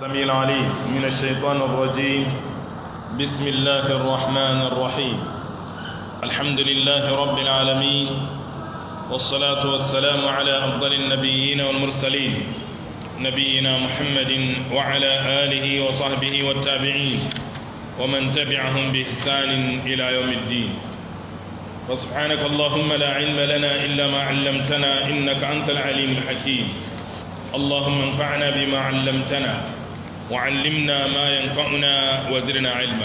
السميع العليم من الشيطان الرجيم بسم الله الرحمن الرحيم الحمد لله رب العالمين والصلاة والسلام على أفضل النبيين والمرسلين نبينا محمد وعلى آله وصحبه والتابعين ومن تبعهم بإحسان إلى يوم الدين وسبحانك اللهم لا علم لنا إلا ما علمتنا إنك أنت العليم الحكيم اللهم انفعنا بما علمتنا وعلمنا ما ينفعنا وزرنا علما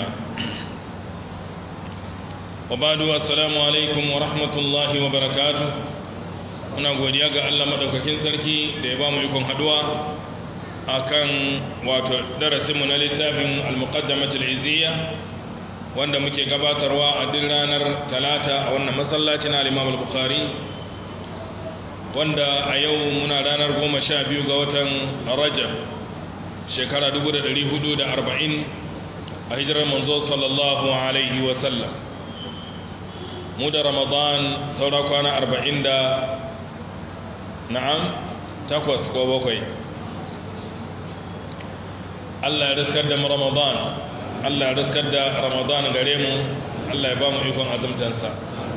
وبعد السلام عليكم ورحمة الله وبركاته muna godiya ga Allah madaukakin sarki da ya bamu ikon haduwa akan wato darasinmu na littafin al-muqaddamatul izziya wanda muke gabatarwa a duk ranar talata a wannan masallacin al-Imam al-Bukhari wanda a yau muna ranar goma sha biyu ga watan Rajab shekara 440 a hijirar manzo sallallahu alaihi wasallam mu da ramadan saura kwana 40 da na'am takwas ko bakwai allah ya riskar da ramadan allah ya riskar da ramadan gare mu allah ya ba mu ikon azumtansa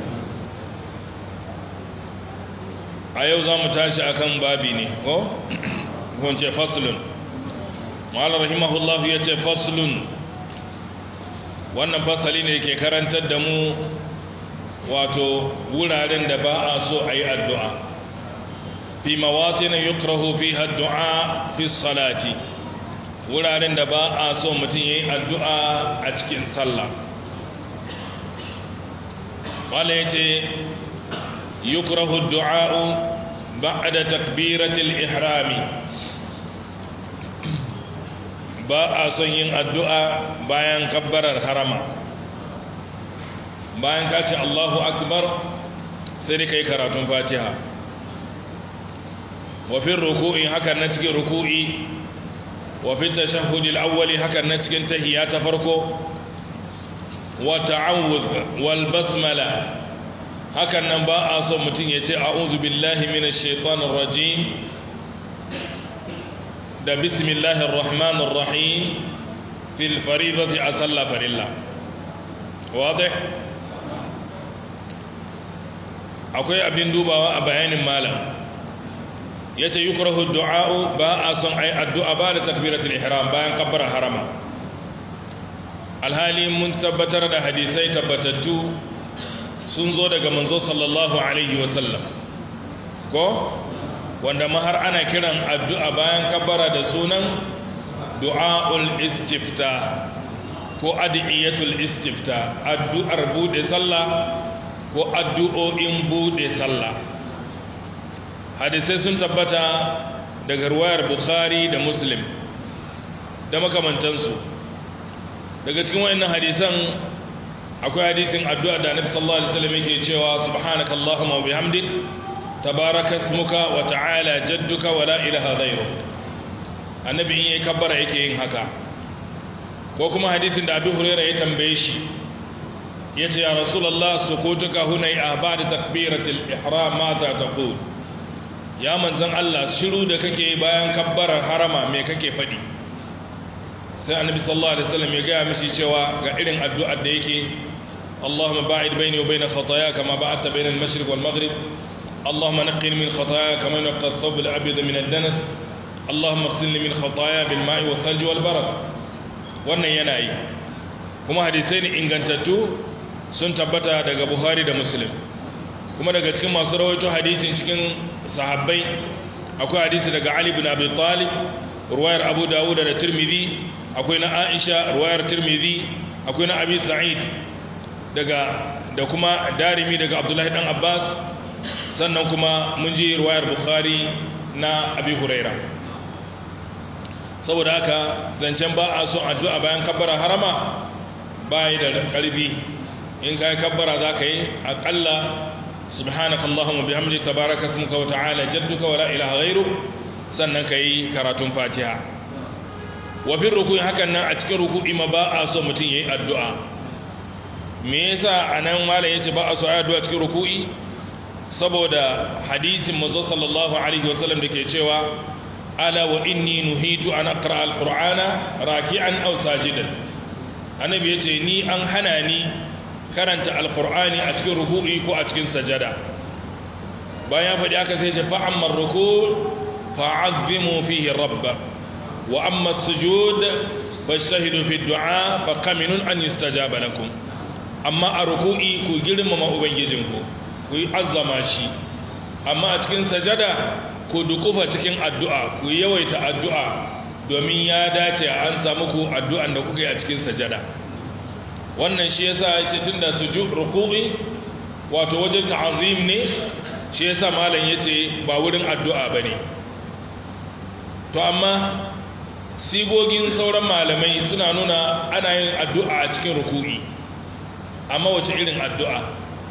a yau za mu tashi akan babi ne ko? kunce faslun ma'ala rahimahullahu ya ce faslun wannan fasali ne ke karantar da mu wato wuraren da ba a so a yi addu'a fi mawatin yukrahu fi addu'a fi salati wuraren da ba a so mutum ya yi addu'a a cikin sallah wala ya ce yukrahu du'a'u ba'da takbiratul ihrami ba a son yin addu'a bayan kabbarar harama bayan ka ce Allahu akbar sai da kai karatun fatiha wafin ruku'i hakan na cikin ruku'i wafin tashahudil awwali hakan na cikin tahiyya ta farko wa ta'awuz wal basmala hakan nan ba a son mutum ya ce a'udhu billahi minash shaitanir rajim da bismillahir rahmanir rahim fil faridati a sallah farilla wadih akwai abin dubawa a bayanin malam yace yukrahu du'a'u ba a son ai addu'a ba da takbiratul ihram bayan kabbara harama alhali mun tabbatar da hadisai tabbatattu sun zo daga manzo sallallahu alaihi wasallam ko wanda mahar ana kiran addu'a bayan kabbara da sunan du'a'ul istifta ko adiyatul istifta addu'ar bude sallah ko addu'o'in bude sallah hadisai sun tabbata daga ruwayar bukhari da muslim da makamantansu daga cikin wayannan hadisan akwai hadisin addu'a da annabi sallallahu alaihi wasallam yake cewa subhanakallahumma wa bihamdik tabaraka ismuka wa ta'ala jadduka wa la ilaha ghayruk annabi in yayi kabbara yake yin haka ko kuma hadisin da Abi Hurairah ya tambaye shi yace ya rasulullah sukutuka hunay ahbad takbiratul ihram ma ta taqul ya manzon Allah shiru da kake bayan kabbarar harama me kake fadi sai annabi sallallahu alaihi wasallam ya ga mishi cewa ga irin addu'ar da yake اللهم باعد بيني وبين خطاياي كما بعدت بين المشرق والمغرب اللهم نقني من خطاياي كما ينقى الثوب الابيض من الدنس اللهم اغسلني من خطاياي بالماء والثلج والبرد wannan yana yi kuma hadisai ne ingantattu sun tabbata daga buhari da muslim kuma daga cikin masu rawaito hadisin cikin sahabbai akwai hadisi daga ali bin abi talib ruwayar abu dawud da tirmidhi akwai na aisha ruwayar tirmidhi akwai na abi sa'id daga da kuma darimi daga abdullahi dan abbas sannan kuma mun ji ruwayar bukhari na abi huraira saboda haka zancen ba a son addu'a bayan kabbara harama bayi da karfi in kai kabbara za ka yi aƙalla subhanaka allahumma bihamdi tabaraka ismuka wa ta'ala jadduka wa la ilaha ghairu sannan ka yi karatun fatiha wa bin ruku'i hakan nan a cikin ruku'i ma ba a so mutum yayi addu'a me yasa anan malam yace ba a so ayi addu'a cikin ruku'i saboda hadisin manzo sallallahu alaihi wasallam da ke cewa ala wa inni nuhitu an aqra alqur'ana raki'an aw sajidan annabi yace ni an hana ni karanta alqur'ani a cikin ruku'i ko a cikin sajada bayan faɗi aka sai ce fa amma ruku' fa'azzimu fihi rabba wa amma sujud fashtahidu fi du'a fa qaminun an yustajaba lakum amma a ruku'i ku girmama ubangijinku ku yi azzama shi amma a cikin sajada ku dukufa cikin addu'a ku yawaita addu'a domin ya dace an samu ku addu'an da kuka yi a cikin sajada wannan shi yasa ya ce tun da sujud ruku'i wato wajen ta'azim ne shi yasa malam ya ce ba wurin addu'a ba ne to amma sigogin sauran malamai suna nuna ana yin addu'a a cikin ruku'i amma wace irin addu'a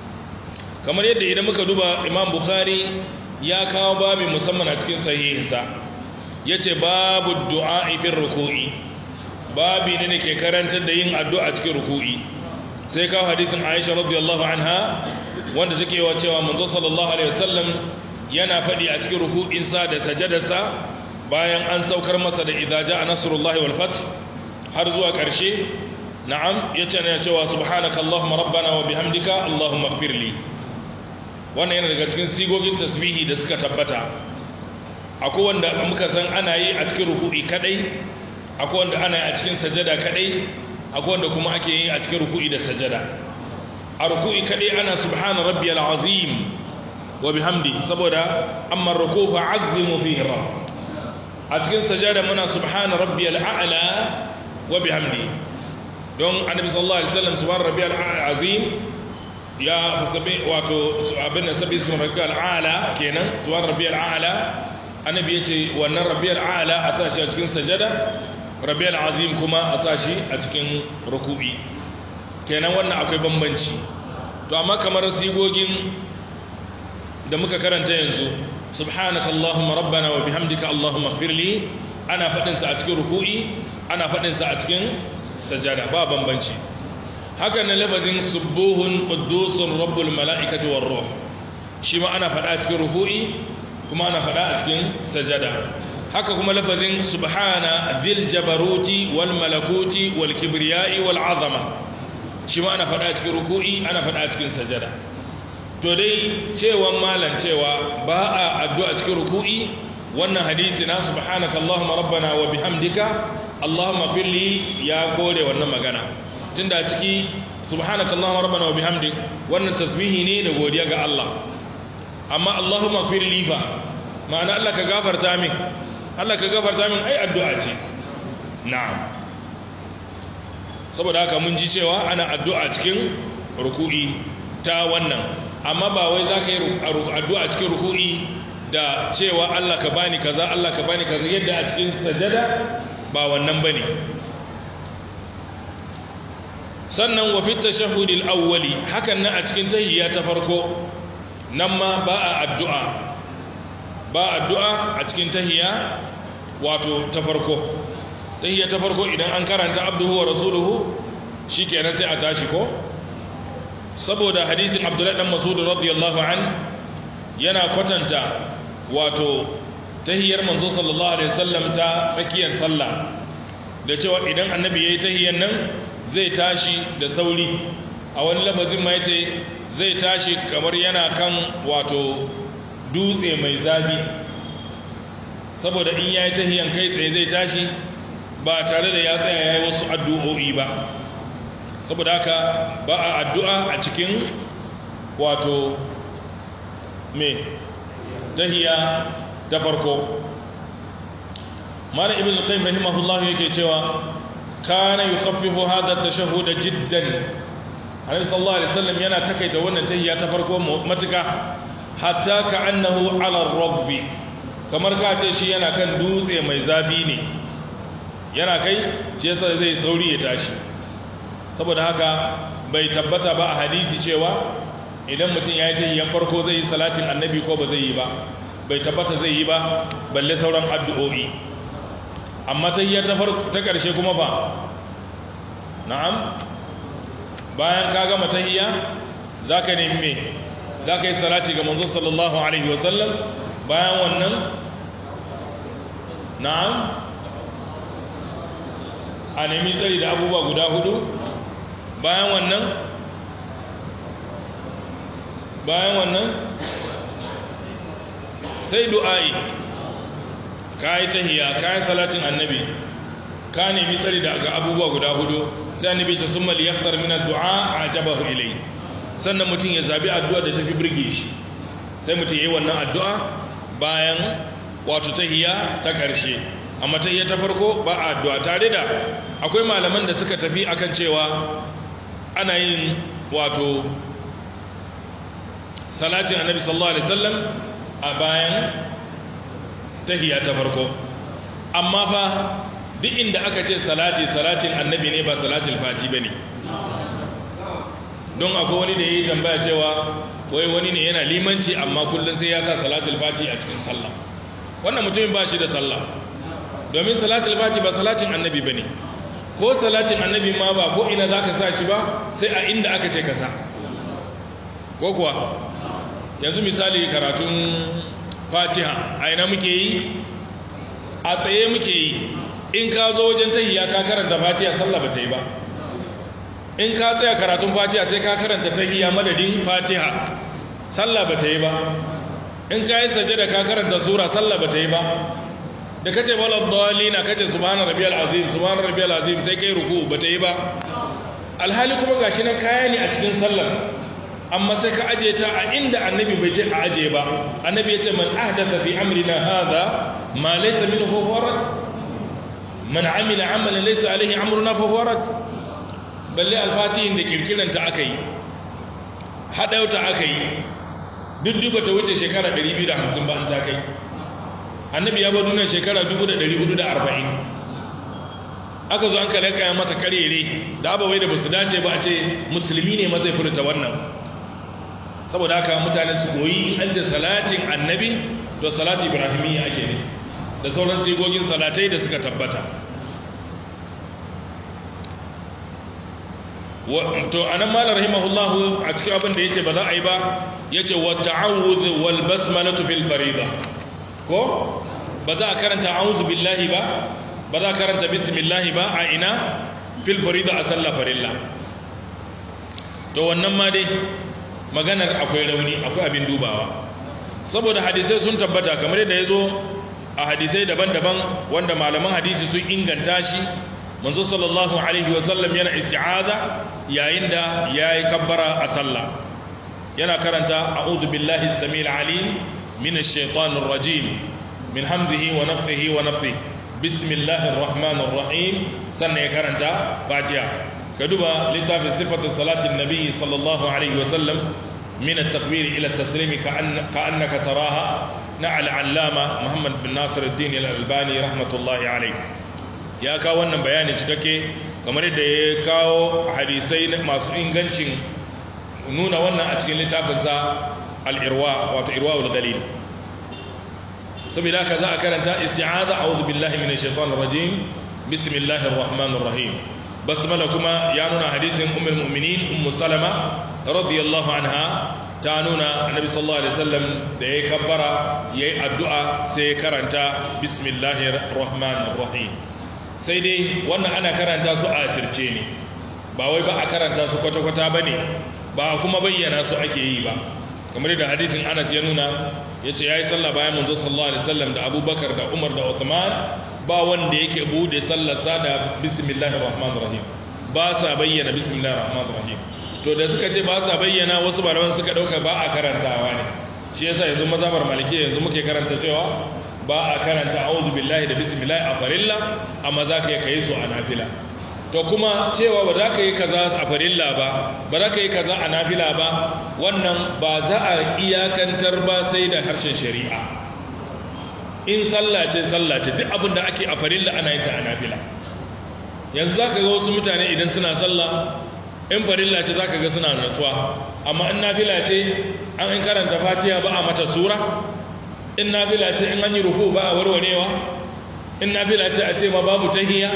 kamar yadda idan muka duba imam bukhari ya kawo babi musamman a cikin sahihinsa ya ce babu du'a ifin ruku'i babi ne da ke karantar da yin addu'a a cikin ruku'i sai kawo hadisin aisha radiyallahu anha wanda take wa cewa manzo sallallahu alaihi wasallam yana faɗi a cikin ruku'insa da sajadarsa bayan an saukar masa da idza ja'a nasrullahi wal fath har zuwa ƙarshe na'am yace ne cewa subhanaka allahumma rabbana wa bihamdika allahumma ighfirli wannan yana daga cikin sigogin tasbihi da suka tabbata akwai wanda muka san ana yi a cikin ruku'i kadai akwai wanda ana yi a cikin sajada kadai akwai wanda kuma ake yi a cikin ruku'i da sajada a ruku'i kadai ana subhana rabbiyal azim wa bihamdi saboda amma ruku fa azzimu fihi rabb a cikin sajada muna subhana rabbiyal a'la wa bihamdi don annabi sallallahu alaihi wasallam subhana rabbiyal azim ya fasabe wato abin da sabi sun rabbiyal a'la kenan subhana rabbiyal a'la annabi yace wannan rabbiyal a'la a sashi a cikin sajada rabbiyal azim kuma a sashi a cikin ruku'i kenan wannan akwai bambanci to amma kamar sigogin da muka karanta yanzu subhanaka allahumma rabbana wa bihamdika allahumma ighfirli ana fadin sa a cikin ruku'i ana fadin sa a cikin sajada ba bambanci haka na lafazin subuhun quddusun rabbul mala'ikati war ruh shi ma ana fada a cikin ruku'i kuma ana fada a cikin sajada haka kuma lafazin subhana dhil jabaruti wal malakuti wal kibriyai wal azama shi ma ana fada a cikin ruku'i ana fada a cikin sajada to dai cewan malan cewa ba a addu'a cikin ruku'i wannan hadisi na subhanaka allahumma rabbana wa bihamdika allahumma firli ya kore wannan magana tunda a ciki subhanaka allahumma rabbana wa bihamdik wannan tasbihi ne da godiya ga Allah amma allahumma firli fa ma'ana Allah ka gafarta min Allah ka gafarta min ai addu'a ce na'am saboda haka mun ji cewa ana addu'a cikin ruku'i ta wannan amma ba wai za ka yi addu'a cikin ruku'i da cewa Allah ka bani kaza Allah ka bani kaza yadda a cikin sajada ba wannan ba ne sannan wa fit tashahhudil awwali hakan nan a cikin tahiyya ta farko nan ma ba a addu'a ba addu'a a cikin tahiyya wato ta farko tahiyya ta farko idan an karanta abduhu wa rasuluhu shikenan sai a tashi ko saboda hadisin abdullahi dan masud radiyallahu an yana kwatanta wato tahiyyar manzo sallallahu alaihi wasallam ta tsakiyar sallah da cewa idan annabi yayi tahiyyar nan zai tashi da sauri a wani lafazin ma yace zai tashi kamar yana kan wato dutse mai zafi saboda in yayi tahiyyan kai tsaye zai tashi ba tare da ya tsaya yayi wasu addu'o'i ba saboda haka ba a addu'a a cikin wato me tahiya ta farko mala ibn al-qayyim rahimahullah yake cewa kana yukhaffifu hadha at-tashahhud jiddan annabi sallallahu alaihi wasallam yana takaita wannan tahiya ta farko matuka hatta ka'annahu ala ar-rabbi kamar ka ce shi yana kan dutse mai zafi ne yana kai shi yasa zai sauri ya tashi saboda haka bai tabbata ba a hadisi cewa idan mutum ya yi tahiyyan farko zai yi salatin annabi ko ba zai yi ba bai tabbata zai yi ba balle sauran addu'o'i amma tahiyya ta farko ta ƙarshe kuma ba na'am bayan ka gama tahiyya zaka nemi me zaka yi salati ga manzo sallallahu alaihi wasallam bayan wannan na'am a nemi tsari da abubuwa guda hudu bayan wannan bayan wannan sai du'a'i ka yi tahiya ka yi salatin annabi ka nemi tsari daga abubuwa guda hudu sai annabi ta sun mali yaftar min addu'a a jabahu ilai sannan mutum ya zabi addu'a da tafi birge shi sai mutum ya yi wannan addu'a bayan wato tahiya ta ƙarshe amma tahiya ta farko ba addu'a tare da akwai malaman da suka tafi akan cewa ana yin wato salatin annabi sallallahu alaihi wasallam a bayan tahiya ta farko amma fa duk inda aka ce salati salatin annabi ne ba salatul fati bane don akwai wani da yayi tambaya cewa wai wani ne yana limanci amma kullun sai ya sa salatul fati a cikin sallah wannan mutumin ba shi da sallah domin salatul fati ba salatin annabi bane ko salatin annabi ma ba ko ina zaka sa shi ba sai a inda aka ce ka sa ko kuwa yanzu misali karatun fatiha a ina muke yi a tsaye muke yi in ka zo wajen tahiya ka karanta fatiha sallah ba ta yi ba in ka tsaya karatun fatiha sai ka karanta tahiya madadin fatiha sallah ba ta yi ba in ka yi sajada ka karanta sura sallah ba ta yi ba da kace wala dhalina kace subhana rabbiyal azim subhana rabbiyal azim sai kai ruku ba ta yi ba alhali kuma gashi nan kaya ne a cikin sallar amma sai ka aje ta a inda annabi bai ce a aje ba annabi ya ce man ahdatha fi amrina hadha ma laysa minhu farad man amila amalan laysa alaihi amruna fa farad balle alfatihin da kirkiran ta aka yi hadauta aka yi duk duba ta wuce shekara 250 ba an ta kai annabi ya bar duniya shekara 1440 aka zo an kare kayan masa karere da abawai da basu dace ba a ce musulmi ne mazai furta wannan saboda haka mutane su koyi in an ce salatin annabi to salati ibrahimiyya ake ne da sauran sigogin salatai da suka tabbata to anan malar rahimahullahu a cikin abin da yace ba za a yi ba yace wa ta'awuz wal basmalatu fil farida ko ba za a karanta a'udhu billahi ba ba za a karanta bismillah ba a ina fil farida a sallah farilla to wannan ma dai maganar akwai rauni akwai abin dubawa saboda hadisai sun tabbata kamar yadda ya zo a hadisai daban-daban wanda malaman hadisi sun inganta shi manzo sallallahu alaihi wasallam yana isti'aza yayin da yayi kabbara a sallah yana karanta a'udhu billahi as-samil alim min ash-shaytanir rajim min hamzihi wa nafthihi wa nafthihi bismillahir rahmanir rahim sannan ya karanta fatiha ka duba littafin sifatin salatin nabi sallallahu alaihi wasallam min at-takbir ila at-taslim ka'annaka taraha na al-allama muhammad bin nasir ad-din al-albani rahmatullahi alaihi ya kawo wannan bayani cikakke kamar yadda ya kawo hadisai masu ingancin nuna wannan a cikin littafinsa al-irwa wato irwa al-galil saboda haka za a karanta isti'aza a'udhu billahi minash shaitanir rajim bismillahir rahmanir rahim basmala kuma ya nuna hadisin ummul mu'minin ummu salama radiyallahu anha ta nuna annabi sallallahu alaihi wasallam da yayi kabbara yayi addu'a sai ya karanta bismillahir rahmanir rahim sai dai wannan ana karanta su a asirce ne ba wai ba a karanta su kwata-kwata bane ba kuma bayyana su ake yi ba kamar da hadisin Anas ya nuna yace yayi sallah bayan manzo sallallahu alaihi wasallam da Abubakar da Umar da Uthman ba wanda yake bude sallarsa da bismillahir rahmanir rahim ba sa bayyana bismillahir rahmanir rahim to da suka ce ba sa bayyana wasu malaman suka dauka ba a karantawa ne shi yasa yanzu mazhabar maliki yanzu muke karanta cewa ba a karanta a'udhu billahi da bismillah a farilla amma zaka yi kai su a nafila to kuma cewa ba za ka yi kaza a farilla ba ba za ka yi kaza a nafila ba wannan ba za a iyakantar ba sai da harshen shari'a in sallah ce sallah ce duk abin da ake a farilla ana yin ta a nafila yanzu za ka ga wasu mutane idan suna sallah in farilla ce za ka ga suna natsuwa amma in nafila ce an in karanta fatiha ba a mata sura in nafila ce in an yi ruku ba a warwarewa in nafila ce a ce ma babu tahiyya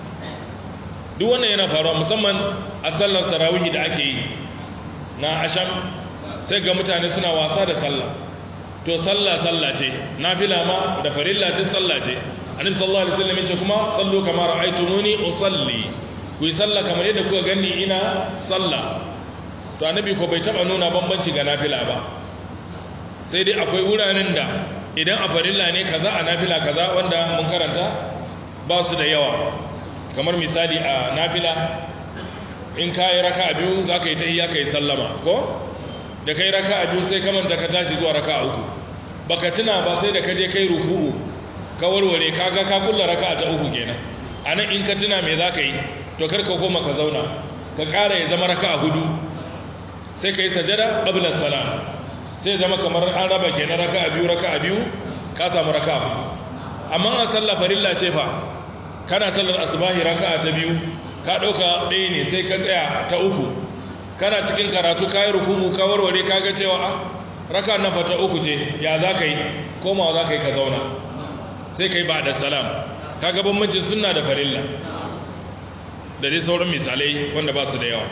duk wannan yana faruwa musamman a sallar tarawihi da ake yi na asham sai ga mutane suna wasa da sallah to sallah sallah ce nafila ma da farilla duk sallah ce annabi sallallahu alaihi wasallam yace kuma sallu kama ra'aytumuni usalli ku yi sallah kamar yadda kuka gani ina sallah to annabi ko bai taba nuna bambanci ga nafila ba sai dai akwai wuraren da idan a farilla ne kaza a nafila kaza wanda mun karanta ba su da yawa kamar misali a nafila in ka yi raka biyu za ka yi ta iya ka yi sallama ko da ka yi raka biyu sai ka manta ka tashi zuwa raka uku baka tuna ba sai da ka je kai ruku'u ka warware ka ga ka kulla raka ta uku kenan a nan in ka tuna me za ka yi to kar ka koma ka zauna ka ƙara ya zama raka hudu sai ka yi sajada ƙablar salam sai zama kamar an raba kenan raka biyu raka biyu ka samu raka hudu amma a sallah farilla ce fa kana sallar asubahi raka ta biyu ka ɗauka ɗaya ne sai ka tsaya ta uku kana cikin karatu ka yi rukumu ka warware ka ga cewa a raka na fata uku ce ya za ka yi komawa za ka yi ka zauna sai ka yi ba da salam ka ga bambancin sunna da farilla da dai sauran misalai wanda ba su da yawa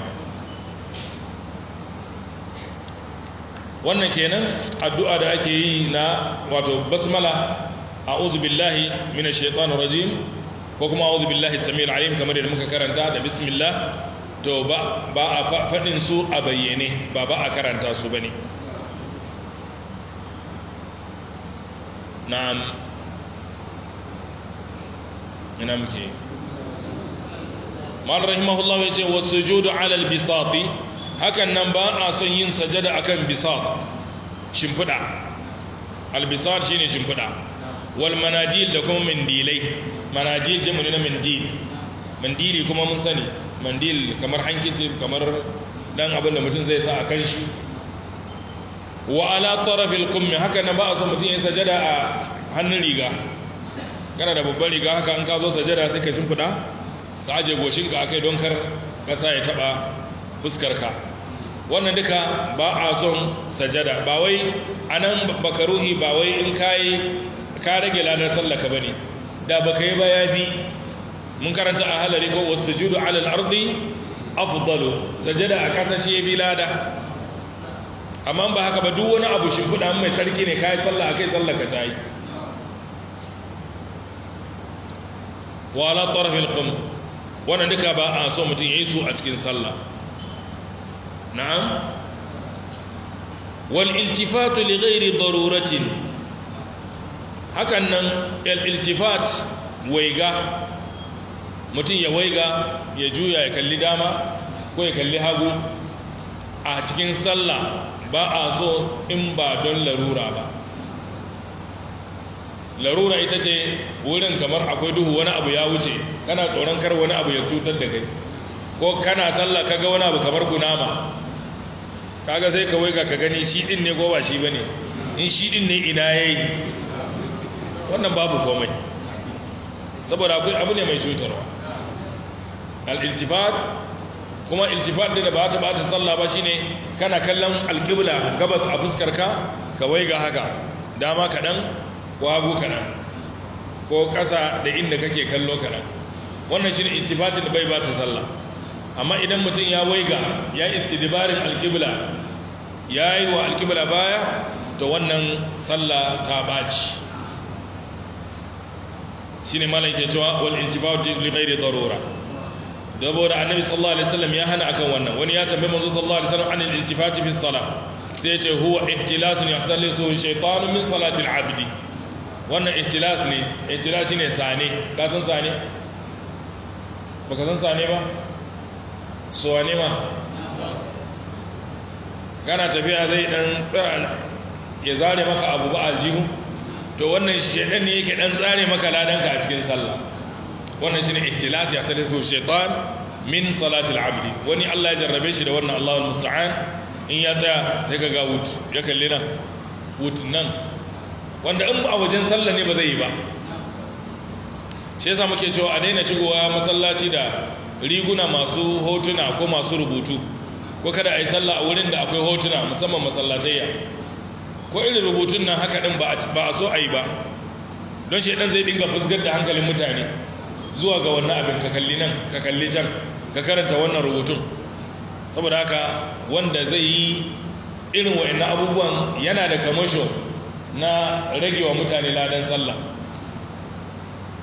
wannan kenan addu'a da ake yi na wato basmala a'udhu billahi minash shaitanir rajim ko kuma a'udhu billahi samil alim kamar yadda muka karanta da bismillah to ba ba a fadin su a bayyane ba ba a karanta su bane na'am ina muke mal rahimahullah yace wasujudu ala albisati hakan nan ba a son yin sajada akan bisat shimfida albisat shine shimfida wal manadil da kuma mandilai manadil jam'u na mandil mandili kuma mun sani mandil kamar hankici kamar dan abin da mutum zai sa a kan shi wa ala tarafil kummi haka nan ba a son mutum ya sajada a hannun riga kana da babban riga haka an ka zo sajada sai ka shimfida ka aje goshinka akai don kar kasa ya taba fuskarka wannan duka ba a son sajada ba wai anan bakaruhi ba wai in kai ka rage ladar sallaka bane da baka yi ba ya bi mun karanta a halari ko wasujudu ala al-ardi afdalu sajada a kasa shi bi lada amma ba haka ba duk wani abu shimfiɗa mai sarki ne kai sallah akai sallaka ta yi wa ala taraf al-qum wannan duka ba a so mutum yayi su a cikin sallah na'am wal iltifatu li ghairi daruratin hakan nan al-iltifat waiga mutum ya waiga ya juya ya kalli dama ko ya kalli hagu a cikin sallah ba a so in ba don larura ba larura ita ce wurin kamar akwai duhu wani abu ya wuce kana tsoron kar wani abu ya cutar da kai ko kana sallah kaga wani abu kamar gunama kaga sai ka waiga ka gani shi din ne ko ba shi bane in shi din ne ina yayi wannan babu komai saboda akwai abu ne mai cutarwa al-iltifat kuma iltifat da ba ta ba ta sallah ba shine kana kallon alqibla gabas a fuskar ka ka waiga haka dama kadan ko hagu kadan ko kasa da inda kake kallo kadan wannan shine iltifatin da bai ba ta sallah amma idan mutum ya waiga ya istidbarin alqibla yayi wa alqibla baya to wannan sallah ta baci shine malai ke cewa wal iltifat li ghairi darura saboda annabi sallallahu alaihi wasallam ya hana akan wannan wani ya tambaye manzo sallallahu alaihi wasallam anil iltifati fi salah sai ya ce huwa ihtilasun yahtalisu shaytanu min salati al-abd wannan ihtilas ne ihtilas shine sane ka san sane baka san sane ba so wane ma kana tafiya zai dan tsira ya zare maka abu ba aljihu to wannan shedan ne yake dan tsare maka ladanka a cikin sallah wannan shine ihtilas ya ta dasu shaytan min salatil abdi wani Allah ya jarrabe shi da wannan Allahu musta'an in ya tsaya sai ka ga wut ya kalle nan wut nan wanda in a wajen sallah ne ba zai yi ba shi yasa muke cewa a daina shigowa masallaci da riguna masu hotuna ko masu rubutu ko kada a yi sallah a wurin da akwai hotuna musamman masallatayya ko irin rubutun nan haka din ba a so a yi ba don shi dan zai dinga fusgar da hankalin mutane zuwa ga wannan abin ka kalli nan ka kalli can ka karanta wannan rubutun saboda haka wanda zai yi irin wa'annan abubuwan yana da kamasho na rage wa mutane ladan sallah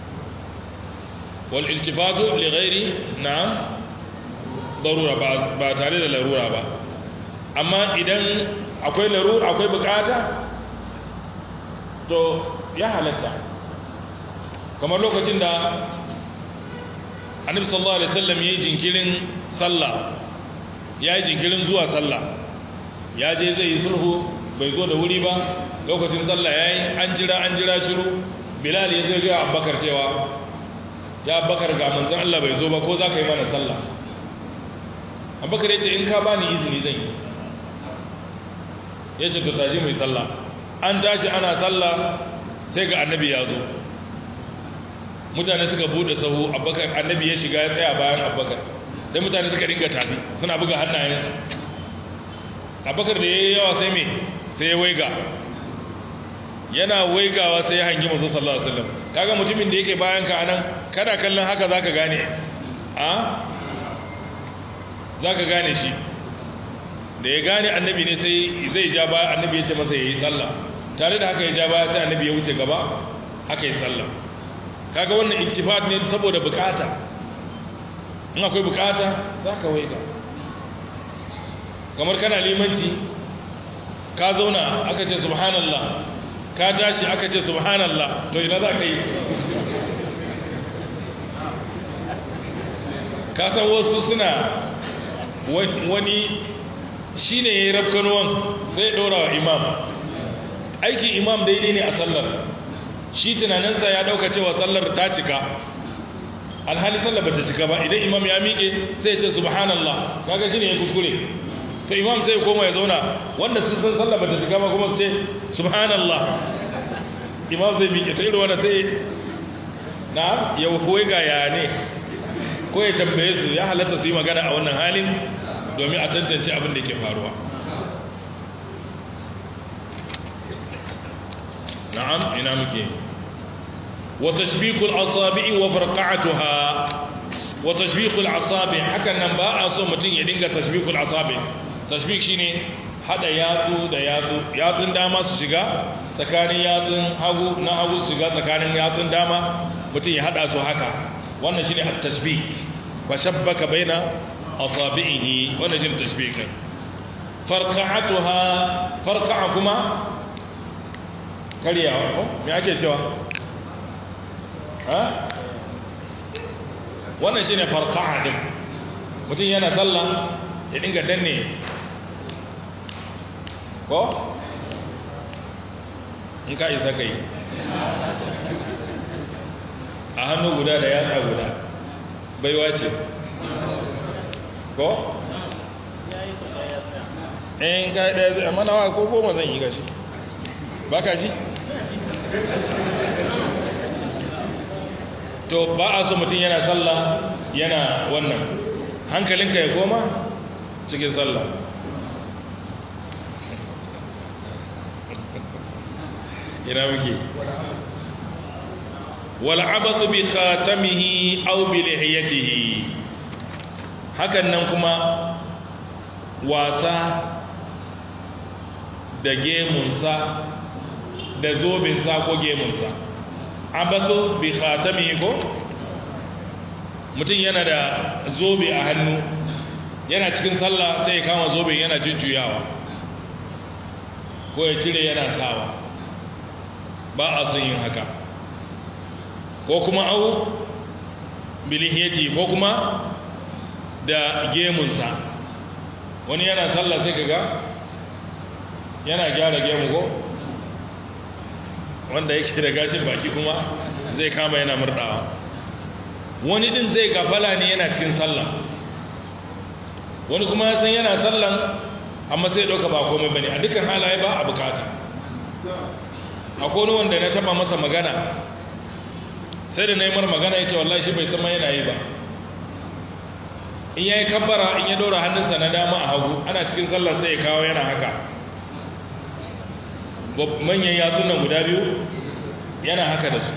wal iltifatu li ghairi na'am darura ba tare da larura ba amma idan akwai larura akwai bukata to ya halatta kamar lokacin da annabi sallallahu alaihi wasallam yayi jinkirin sallah yayi jinkirin zuwa sallah ya je zai yi sulhu bai zo da wuri ba lokacin sallah yayi an jira an jira shiru bilal ya zai ga abubakar cewa ya abubakar ga manzon Allah bai zo ba ko za ka yi mana sallah abubakar ya ce in ka bani izini zan yi ya ce to tashi mai sallah an tashi ana sallah sai ga annabi ya zo mutane suka bude sahu abubakar annabi ya shiga ya tsaya bayan abubakar sai mutane suka dinga tafi suna buga hannayensu abubakar da ya yi yawa sai me sai ya waiga yana waigawa sai ya hangi masu sallallahu alaihi wasallam kaga mutumin da yake bayan ka anan kana kallon haka zaka gane a zaka gane shi da ya gane annabi ne sai zai ja baya annabi ya ce masa yayi sallah tare da haka ya ja baya sai annabi ya wuce gaba haka yi sallah kaga wannan iltifat ne saboda bukata in akwai bukata za ka waiga kamar kana limanci ka zauna aka ce subhanallah ka tashi aka ce subhanallah to ina za ka yi ka san wasu suna wani shi ne ya yi rafkanuwan sai ɗora wa imam aikin imam daidai ne a sallar shi tunaninsa ya dauka cewa sallar ta cika alhali sallar ba ta cika ba idan imam ya miƙe sai ya ce subhanallah kaga shi ne ya kuskure to imam sai ya koma ya zauna wanda sun san sallar ba ta cika ba kuma su ce subhanallah imam zai miƙe ta irin wanda sai na ya huwai ga ya ne ko ya tambaye su ya halatta su yi magana a wannan halin domin a tantance abin da ke faruwa na'am ina muke wa tashbiqul asabi'i wa farqa'atuha wa tashbiqul asabi hakan nan ba a so mutum ya dinga tashbiqul asabi tashbiq shine hada yatsu da yatsu yatsun dama su shiga tsakanin yatsun hagu na hagu su shiga tsakanin yatsun dama mutum ya hada su haka wannan shine at-tashbih wa shabbaka baina asabi'ihi wannan shine tashbih din farqa'atuha farqa'a kuma karyawa ko me ake cewa ha wannan shine farqa'a din mutum yana sallah ya dinga danne ko in ka isa kai a hannu guda da yatsa guda baiwa ce ko in ka ɗaya zai amma nawa ko goma zan yi gashi ba ka ji to ba a so mutum yana sallah yana wannan hankalinka ya koma cikin sallah ina muke wal'abatu bi khatamihi aw bi lihiyatihi hakan nan kuma wasa da gemunsa da zobinsa ko gemunsa abasu bi khatamihi ko mutum yana da zobe a hannu yana cikin sallah sai ya kama zobe yana jujjuyawa ko ya cire yana sawa ba a son yin haka ko kuma au bilihiyati ko kuma da gemunsa wani yana sallah sai kaga yana gyara gemu ko wanda yake da gashin baki kuma zai kama yana murdawa wani din zai gafala ne yana cikin sallah wani kuma ya san yana sallan amma sai ɗauka ba komai bane a dukkan halaye ba a bukata akwai wani wanda na taba masa magana sai da na yi mar magana ya ce wallahi shi bai san yana yi ba in ya yi kabbara in ya ɗora hannunsa na dama a hagu ana cikin sallah sai ya kawo yana haka manyan yatsun nan guda biyu yana haka da su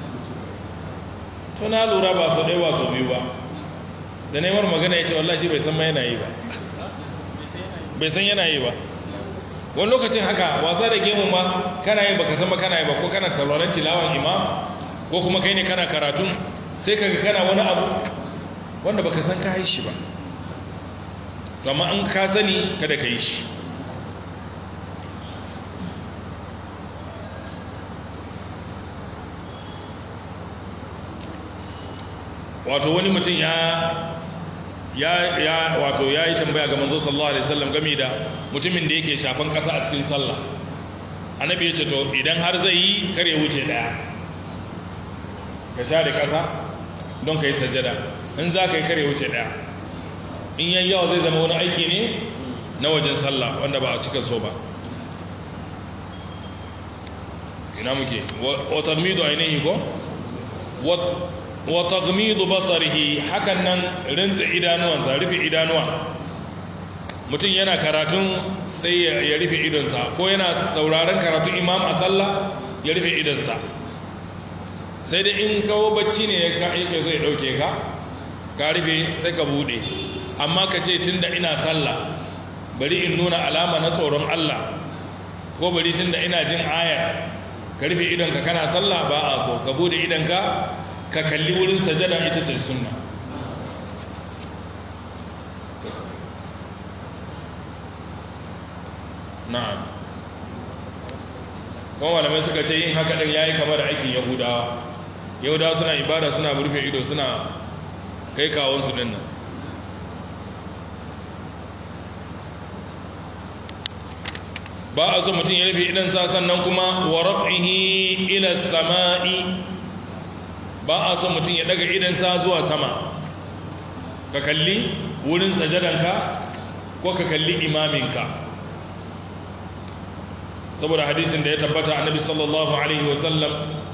to na lura ba su ɗaya ba su biyu ba da na yi mar magana ya ce wallahi shi bai san yana yi ba bai san yana yi ba wani lokacin haka wasa da gemu ma kana yi baka san ba kana yi ba ko kana sauraron tilawan imam ko kuma kai ne kana karatun sai kaga kana wani abu wanda baka san ka yi shi ba to amma an ka sani kada ka yi shi wato wani mutum ya ya ya wato ya yi tambaya ga manzo sallallahu alaihi wasallam game da mutumin da yake shafan kasa a cikin sallah annabi ya ce to idan har zai yi kar ya wuce daya ka sha da kasa don ka yi sajada in za ka yi kar ya wuce daya in yan yawa zai zama wani aiki ne na wajen sallah wanda ba a cika so ba ina muke wa tagmidu ainihi ko wa tagmidu basarihi hakan nan rinsa idanuwansa rufe idanuwa mutum yana karatun sai ya rufe idonsa ko yana sauraron karatun imam a sallah ya rufe idonsa sai da in kawo bacci ne yake so ya dauke ka ka rufe sai ka bude amma ka ce tun da ina sallah bari in nuna alama na tsoron Allah ko bari tun da ina jin ayar ka rufe idonka kana sallah ba a so ka bude idonka ka kalli wurin sajada ita ce sunna na'am kuma malamai suka ce yin haka din yayi kamar da aikin yahudawa yahudawa suna ibada suna rufe ido suna kai kawonsu din nan ba a so mutum ya rufe idansa sannan kuma wa raf'ihi ila sama'i ba a so mutum ya daga idansa zuwa sama ka kalli wurin sajadanka ko ka kalli imaminka saboda hadisin da ya tabbata annabi sallallahu alaihi wasallam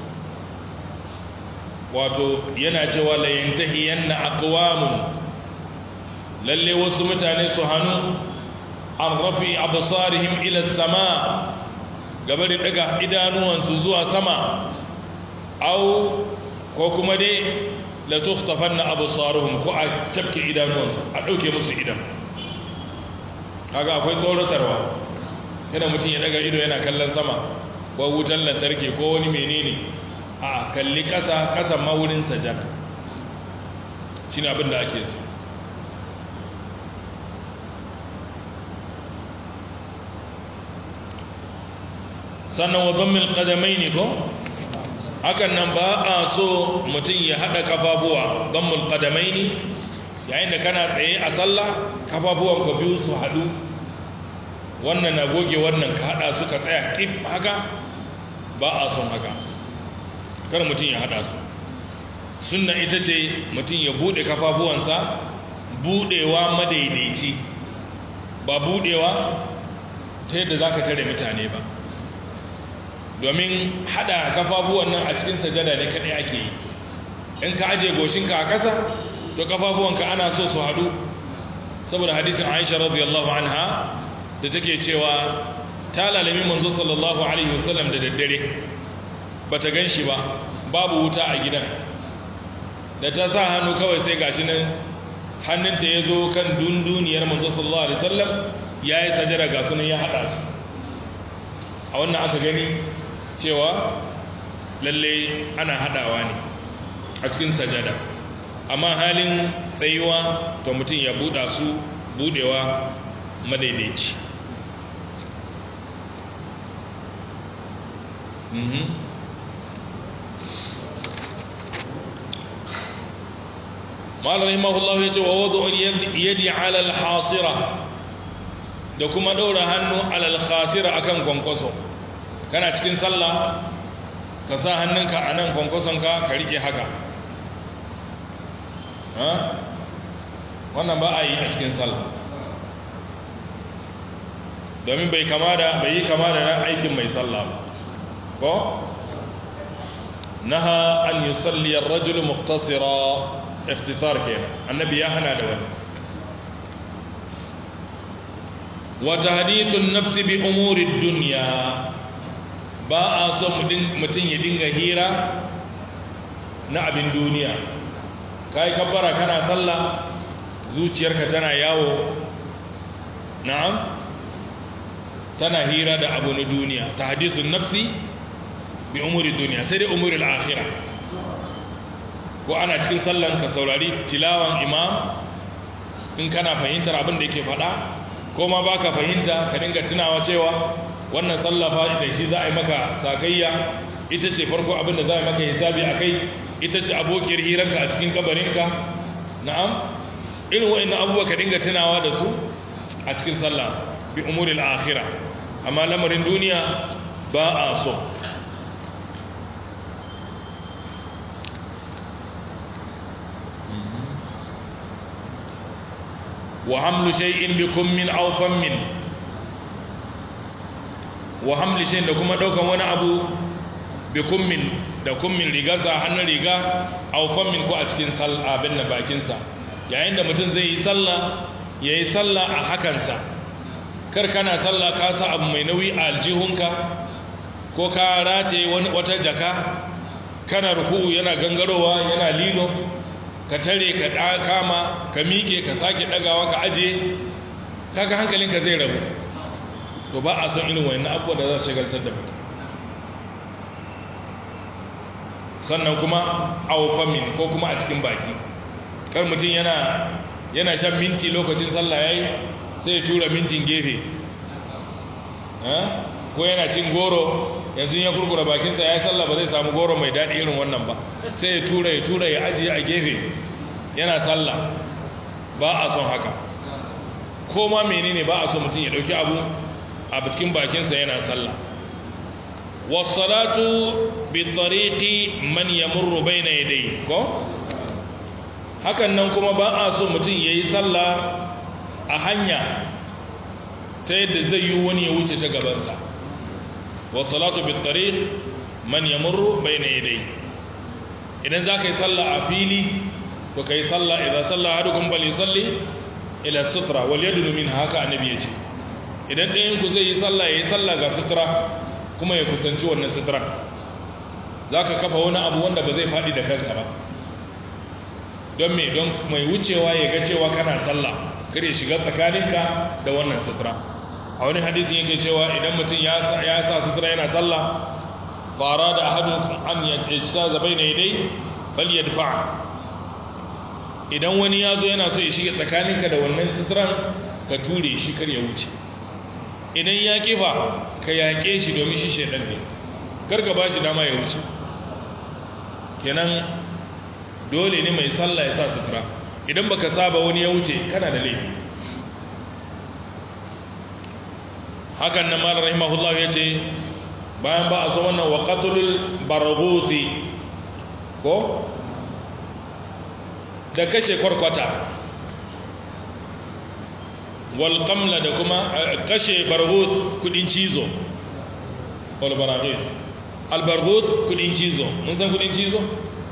wato yana cewa la yantahiyanna aqwamun lalle wasu mutane su hannu an rafi absarihim ila sama gabarin daga idanuwansu zuwa sama au ko kuma dai la tukhtafanna absaruhum ko a tafke idanuwansu a dauke musu idan kaga akwai tsoratarwa kada mutum ya daga ido yana kallon sama ko wutan lantarki ko wani menene a kalli kasa kasa ma wurin sajada shine abin da ake so sannan wa zammil qadamai ne ko hakan nan ba a so mutum ya haɗa kafafuwa zammul qadamai ne yayin da kana tsaye a sallah kafafuwan ka biyu su haɗu wannan na goge wannan ka haɗa su ka tsaya ƙif haka ba a son haka kar mutum ya haɗa su sunna ita ce mutum ya buɗe kafafuwansa buɗewa madaidaici ba buɗewa ta yadda za ka tare mutane ba domin hada kafafuwan nan a cikin sajada ne kadai ake yi in ka aje goshinka a ƙasa to kafafuwanka ana so su hadu saboda hadisin Aisha radiyallahu anha da take cewa ta lalami manzo sallallahu alaihi wasallam da daddare bata ganshi ba babu wuta a gidan da ta sa hannu kawai sai gashi nan hannunta ya zo kan dunduniyar manzo sallallahu alaihi wasallam yayi sajada ga sunan ya hada su a wannan aka gani cewa lalle ana hadawa ne a cikin sajada amma halin tsayuwa to mutum ya buɗa su buɗewa madaidaici ma'ala rahimahullah ya ce wa wadda yadi alal hasira da kuma ɗaura hannu alal khasira akan kwankwaso kana cikin sallah ka sa hannunka a nan kwankwasonka ka riƙe haka wannan ba a yi a cikin sallah domin bai kama da bai yi kama da na aikin mai sallah ba ko naha an yi salliyar rajul muktasira ikhtisar kenan annabi ya hana da wani wata hadithun nafsi bi umurid duniya ba a so mutum ya dinga hira na abin duniya ka yi kabbara kana sallah zuciyarka tana yawo na'am tana hira da abu na duniya ta hadithun nafsi bi umuri duniya sai dai umuri al'akhira ko ko ana cikin sallan ka saurari tilawan imam in kana fahimtar abin da yake faɗa ko ma baka fahimta ka dinga tunawa cewa wannan sallafa da shi za a yi maka sakayya ita ce farko abin da za a yi maka hisabi a kai ita ce abokiyar hiranka a cikin kabarinka na'am irin wa'annan abubuwa ka dinga tunawa da su a cikin sallah bi umuril akhirah amma lamarin duniya ba a so wa hamlu shay'in bikum min aw fammin wa hamlu shay'in da kuma daukan wani abu bikum min da kummin rigarsa hannun riga aw fammin ko a cikin abin na bakinsa yayin da mutum zai yi sallah ya yi sallah a hakansa kar kana sallah ka sa abu mai nauyi a aljihunka ko ka rataye wata jaka kana ruku'u yana gangarowa yana lilo ka tare ka kama ka miƙe ka sake ɗagawa ka aje kaga hankalinka zai rabu to ba a son irin wani abubuwa da za su shagaltar da mutum sannan kuma aufamin ko kuma a cikin baki kar mutum yana yana shan minti lokacin sallah yayi sai ya tura mintin gefe ko yana cin goro yanzu ya kurkura bakinsa ya yi sallah ba zai samu goro mai daɗi irin wannan ba sai ya tura ya tura ya ajiye a gefe yana sallah ba a son haka ko ma menene ba a son mutum ya ɗauki abu a cikin bakinsa yana sallah wasalatu bi tariqi man yamurru bayna yadayhi ko hakan nan kuma ba a so mutum yayi sallah a hanya ta yadda zai yi wani ya wuce ta gabansa wasalatu bi tariq man yamurru bayna yadayhi idan za ka yi sallah a fili to ka yi sallah idan sallah hadukum bal yusalli ila sutra wal yadu min haka annabi ya ce idan ɗayan ku zai yi sallah ya yi sallah ga sutura kuma ya kusanci wannan sutura za ka kafa wani abu wanda ba zai faɗi da kansa ba don me don mai wucewa ya ga cewa kana sallah kar ya shiga tsakaninka da wannan sutura a wani hadisi yake cewa idan mutum ya sa sutura yana sallah fara da ahadu an ya sa zabai na dai bal yadfa idan wani ya zo yana so ya shiga tsakaninka da wannan suturan ka ture shi kar ya wuce idan ya kifa ka yaƙe shi domin shi shaidan ne karka ba shi dama ya wuce kenan dole ne mai sallah ya sa sutura idan baka saba wani ya wuce kana da laifi hakan na malar rahimahullah ya ce bayan ba a so wannan wa qatlul barghuthi ko da kashe kwarkwata wal qamla da kuma kashe barghus kudin cizo wal baraghis al barghus kudin cizo mun san kudin cizo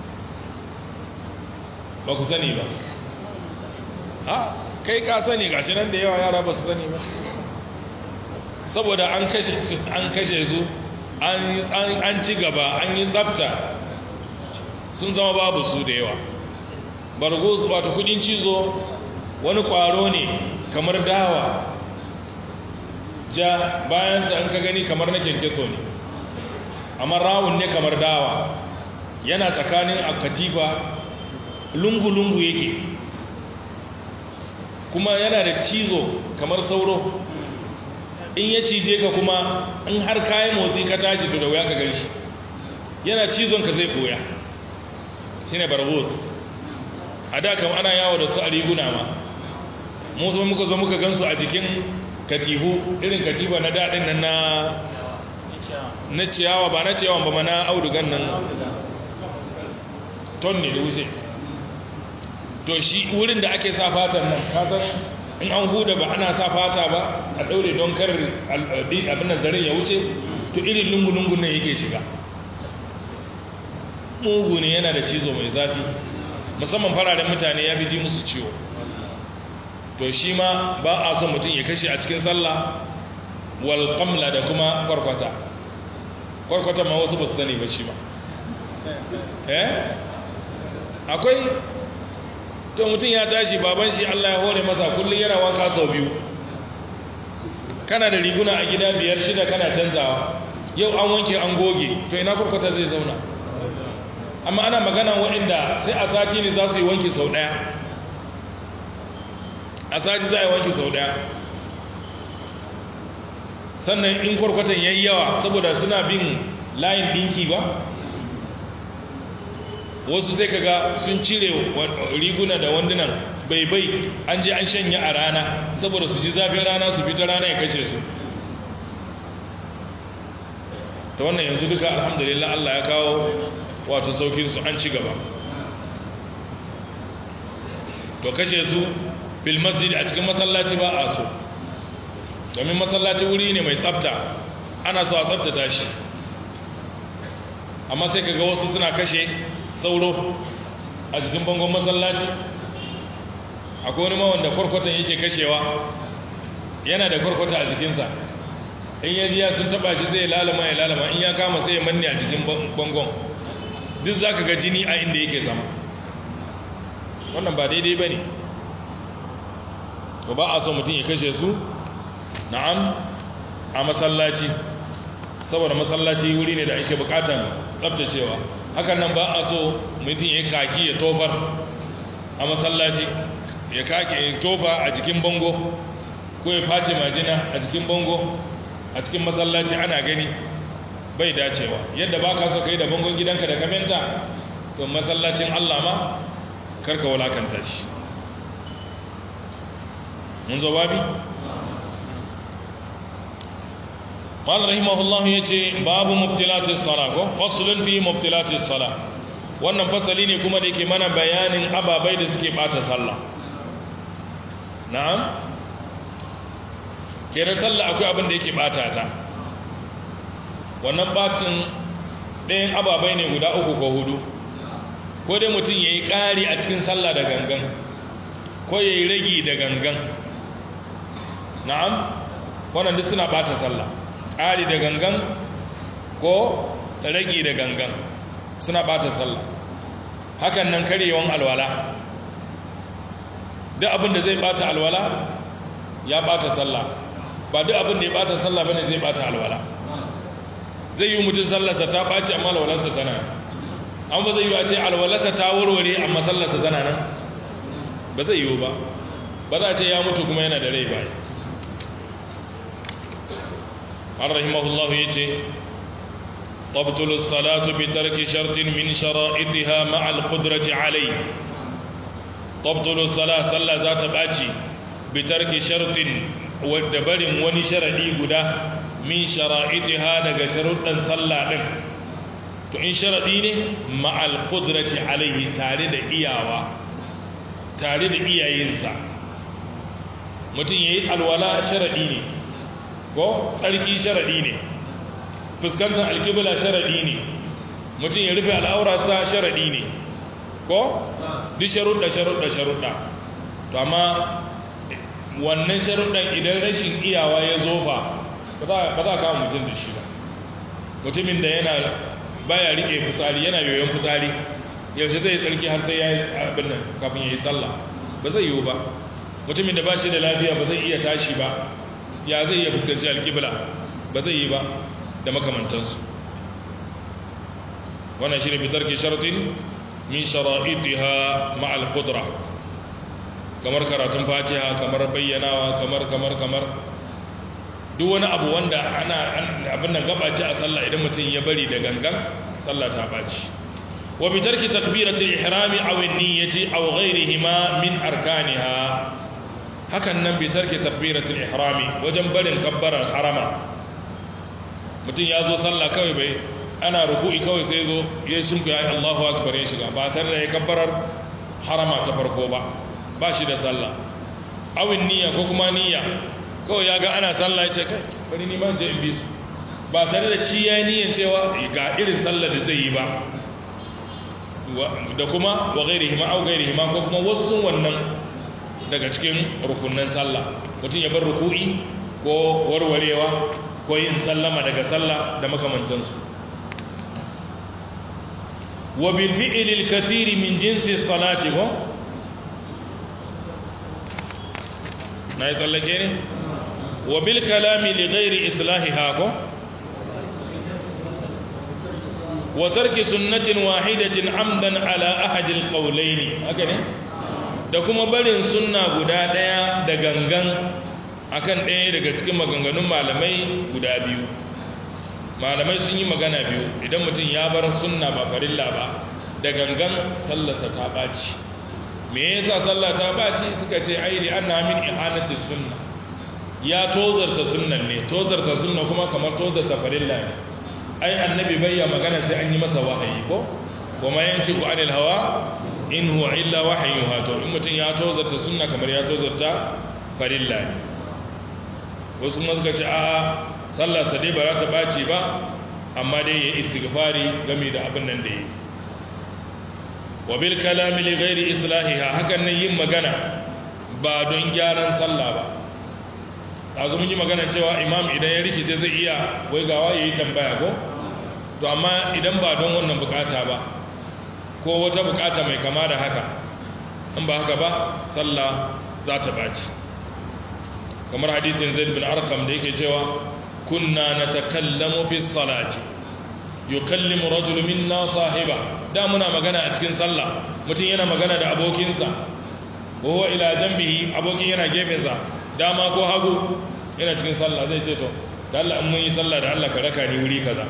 ba ku sani ba ha kai ka sani gashi nan da yawa yara ba su sani ba saboda an kashe su an kashe su an ci gaba an yi tsafta sun zama babu su da yawa barghus wato kudin cizo wani kwaro ne kamar dawa ja bayansa an ka gani kamar na kyankyaso ne amma rawun ne kamar dawa yana tsakanin akatifa lungu-lungu yake kuma yana da cizo kamar sauro in ya cije ka kuma in har kayan motsi ka tashi to da wuya ka gan shi yana cizon ka zai koya shi ne barbos a da kam ana yawo da su a riguna ma musu muka zo muka gansu a jikin katibu irin katiba na daɗin nan na na ciyawa ba na ciyawan ba ma na audugan nan ton ne da wuce to shi wurin da ake sa fatan nan kasan in an huda ba ana sa fata ba a ɗaure don kar abin nan zaren ya wuce to irin lungu-lungun nan yake shiga mugu ne yana da cizo mai zafi musamman fararen mutane ya fi ji musu ciwo to shi ma ba a son mutum ya kashe a cikin sallah wal qamla da kuma kwarkwata kwarkwata ma wasu ba su sani ba shi ma eh akwai to mutum ya tashi baban shi Allah ya hore masa kullum yana wanka sau biyu kana da riguna a gida biyar shida kana canzawa yau an wanke an goge to ina kwarkwata zai zauna amma ana magana waɗanda sai a sati ne za su yi wanki sau ɗaya a sati za a yi wanki sau ɗaya sannan in kwarkwatan ya yi yawa saboda suna bin layin ɗinki ba wasu sai kaga sun cire riguna da wandunan bai bai an je an shanya a rana saboda su ji zafin rana su fita rana ya kashe su ta wannan yanzu duka alhamdulillah Allah ya kawo wato saukin su an ci gaba to kashe su bil masjid a cikin masallaci ba a so domin masallaci wuri ne mai tsafta ana so a tsaftata shi amma sai kaga wasu suna kashe sauro a jikin bangon masallaci akwai wani mawanda kwarkwatan yake kashewa yana da kwarkwata a jikinsa in ya jiya sun taba shi zai lalama ya lalama in ya kama sai ya manne a jikin bangon duk za ka ga jini a inda yake zama wannan ba daidai ba ne ba a so mutum ya kashe su na'am a masallaci saboda masallaci wuri ne da ake bukatan tsabtacewa hakan nan ba a so mutum ya kaki ya tofar a masallaci ya kaki ya tofa a jikin bango ko ya face majina a jikin bango a cikin masallaci ana gani bai dacewa yadda ba ka so ka yi da bangon gidanka da kamenta to masallacin allah ma karka wulakanta shi mun zo babi? قال رحمه الله yace babu mubtilatis sala ko faslun fi mubtilatis sala wannan fasali ne kuma da yake mana bayanin ababai da suke bata sallah na'am kenan sallah akwai abin da yake bata ta wannan batin ɗayan ababai ne guda uku ko hudu ko dai mutum yayi ƙari a cikin sallah da gangan ko yayi ragi da gangan na'am wannan duk suna bata sallah ƙari da gangan ko ragi da gangan suna bata sallah hakan nan karyewan alwala duk abin da zai bata alwala ya bata sallah ba duk abin da ya bata sallah bane zai bata alwala zai yi mutum sallarsa ta ɓaci amma alwalarsa tana an ba zai yi a ce alwalarsa ta warware amma sallarsa tana nan ba zai yiwu ba ba za a ce ya mutu kuma yana da rai ba an rahimahullahu ya ce تبطل الصلاة بترك شرط من شرائطها مع القدرة عليه تبطل الصلاة صلى ذات باتي بترك شرط ودبر وني شرعي غدا من شرائطها daga sharuɗan sallah din to in sharadi ne ma'al qudrati alaihi tare da iyawa tare da iyayensa mutum yayi alwala sharadi ne ko tsarki sharadi ne fuskantar alkibla sharaɗi ne mutum ya rufe al'aurarsa sharaɗi ne ko duk sharuɗa sharuɗa sharuɗa to amma wannan sharuɗan idan rashin iyawa ya zofa ba za a kawo mutum da shi ba mutumin da yana baya rike fitsari yana yoyon fitsari yaushe zai tsarki har sai ya yi abin nan kafin ya yi sallah ba zai yiwu ba mutumin da ba shi da lafiya ba zai iya tashi ba ya zai iya fuskanci alkibla ba zai yi ba da makamantansu wannan shi ne fitar ke sharatin min shara'itiha ma'al qudra kamar karatun fatiha kamar bayyanawa kamar kamar kamar duk wani abu wanda ana abin nan gabace a sallah idan mutum ya bari da gangan sallah ta baci wa bi tarki takbiratul ihrami aw an-niyyati aw ghayrihima min arkaniha hakan nan bi tarki takbiratul ihrami wajen barin kabbarar harama mutum ya zo sallah kawai bai ana ruku'i kawai sai zo ya shimka ya Allahu akbar ya shiga ba tare da ya kabbarar harama ta farko ba ba shi da sallah awin niyya ko kuma niyya kawai ya ga ana sallah ya ce kai bari ni man je in bi su ba tare da shi ya yi niyyan cewa ga irin sallah da zai yi ba da kuma wa gairi hima au gairi hima ko kuma wasu wannan daga cikin rukunan sallah mutum ya bar ruku'i ko warwarewa ko yin sallama daga sallah da makamantansu wa bil fi'li al kathiri min jinsi salati ko na yi tsallake ne wa bil kalami li ghairi islahiha ko wa tarki sunnatin wahidatin amdan ala ahadil qawlaini haka ne da kuma barin sunna guda daya da gangan akan ɗaya daga cikin maganganun malamai guda biyu malamai sun yi magana biyu idan mutum ya bar sunna ba farilla ba da gangan sallarsa ta ɓaci me yasa sallah ta ɓaci suka ce ai li anna min ihanati sunna ya tozarta sunnan ne tozarta sunna kuma kamar tozarta farilla ne ai annabi bayya magana sai an yi masa wahayi ko kuma yanci ku anil hawa in huwa illa wahayyuha to in mutum ya tozarta sunna kamar ya tozarta farilla ne wasu kuma suka ce a sallar sa dai ba za ta ɓaci ba amma dai ya istighfari game da abin nan da yi wa bil kalami li ghairi islahiha hakan nan yin magana ba don gyaran sallah ba azu mun yi magana cewa imam idan ya rikice zai iya wai gawa yayi tambaya ko to amma idan ba don wannan bukata ba ko wata bukata mai kama da haka in ba haka ba sallah za ta baci kamar hadisin zaid bin arqam da yake cewa kunna natakallamu fi salati yukallimu rajulu minna sahiba da muna magana a cikin sallah mutum yana magana da abokinsa wa huwa ila janbihi abokin yana gefensa dama ko hagu yana cikin sallah zai ce to da Allah in mun yi sallah da Allah ka raka ni wuri kaza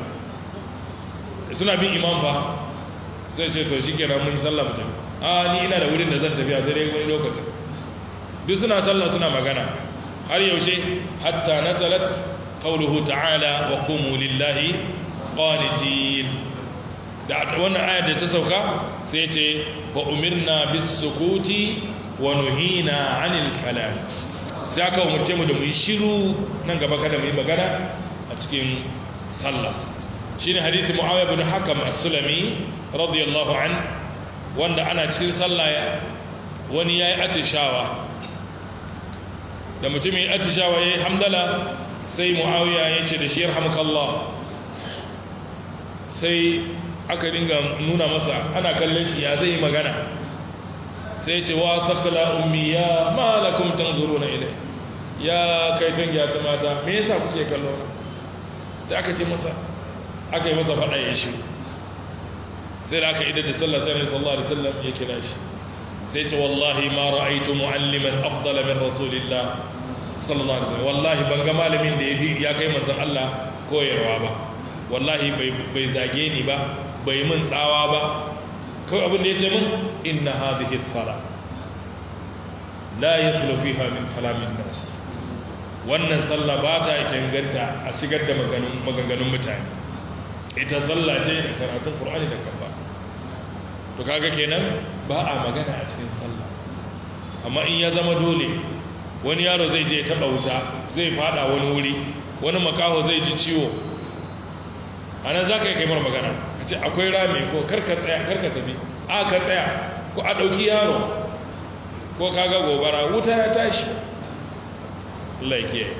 suna bin imam fa zai ce to shikenan mun yi sallah mu tafi a ni ina da wurin da zan tafi a sai dai wani lokacin duk suna sallah suna magana har yaushe hatta nazalat qawluhu ta'ala wa qumu lillahi qanitin da wannan ayar da ta sauka sai ce fa umirna bis sukuti wa nuhina 'anil kalam sai aka umurce mu da mu yi shiru nan gaba kada mu yi magana a cikin sallah shine hadisi muawiya bin hakam as-sulami radiyallahu an wanda ana cikin sallah wani yayi atishawa da mutumin atishawa yayi hamdala sai muawiya ya ce da shi yarhamukallah sai aka dinga nuna masa ana kallon shi ya zai magana sai ce wa sakala ummi ya malakum tanzuruna ilai ya kai tangiya ta mata me yasa kuke kallo sai aka ce masa aka yi masa fada ya shi sai da aka idar da sallah sai sallallahu alaihi wasallam ya kira shi sai ce wallahi ma ra'aytu mu'alliman afdala min rasulillah sallallahu alaihi wasallam wallahi ban ga malamin da ya kai manzon Allah koyarwa ba wallahi bai zage ni ba bai mun tsawa ba kawai abin da ya ce min inna hadhihi sala la yaslu fiha min kalamin nas wannan sallah ba ta inganta a shigar da maganganun mutane ita sallah ce da karatun qur'ani da kafa to kaga kenan ba a magana a cikin sallah amma in ya zama dole wani yaro zai je taba wuta zai fada wani wuri wani makaho zai ji ciwo anan za ka yi kaimar magana ka ce akwai rami ko karka tsaya karka tafi a ka tsaya ko a ɗauki yaro ko kaga gobara wuta ya tashi Allah ya kiyaye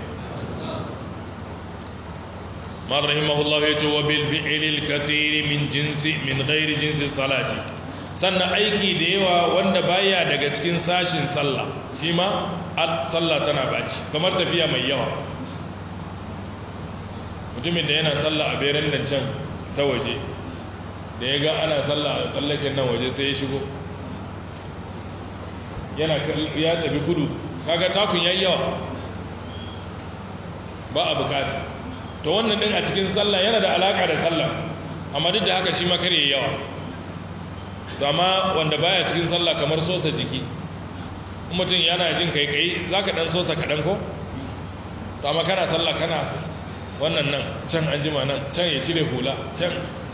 man rahimahullah ya ce wa bil fi'lil kathir min jinsi min ghairi jinsi salati sannan aiki da yawa wanda baya daga cikin sashin sallah shi ma sallah tana baci kamar tafiya mai yawa mutumin da yana sallah a berin nan can ta waje da ya ga ana sallah a tsallaken nan waje sai ya shigo yana ya tafi kudu kaga takun yayi yawa ba a bukata to wannan din a cikin sallah yana da alaka da sallah amma duk da haka shi ma kare yawa amma wanda baya cikin sallah kamar sosa jiki mutum yana jin kai kai zaka dan sosa kadan ko to amma kana sallah kana so wannan nan can an jima nan can ya cire hula can